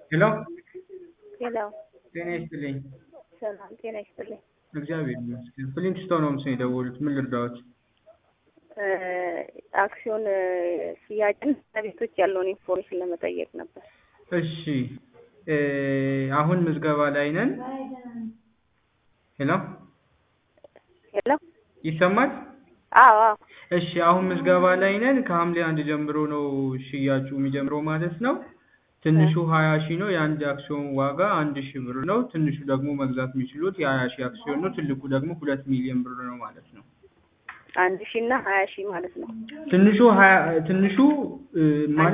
ሄሎ ሄሎ ጤና ይስጥልኝ። ሰላም ጤና ይስጥልኝ። እግዚአብሔር ይመስገን። ፍሊንትስቶን ሆምስ ነው የደወሉት። ምን ልርዳዎት? አክሲዮን ሽያጭን ቤቶች ያለውን ኢንፎርሜሽን ለመጠየቅ ነበር። እሺ አሁን ምዝገባ ላይ ነን። ሄሎ ሄሎ ይሰማል? አዎ አዎ እሺ አሁን ምዝገባ ላይ ነን። ከሐምሌ አንድ ጀምሮ ነው ሽያጩ የሚጀምረው ማለት ነው። ትንሹ ሀያ ሺህ ነው። የአንድ አክሲዮን ዋጋ አንድ ሺህ ብር ነው። ትንሹ ደግሞ መግዛት የሚችሉት የሀያ ሺህ አክሲዮን ነው። ትልቁ ደግሞ ሁለት ሚሊዮን ብር ነው ማለት ነው። አንድ ሺህ እና ሀያ ሺህ ማለት ነው። ትንሹ ሀያ ትንሹ ማለት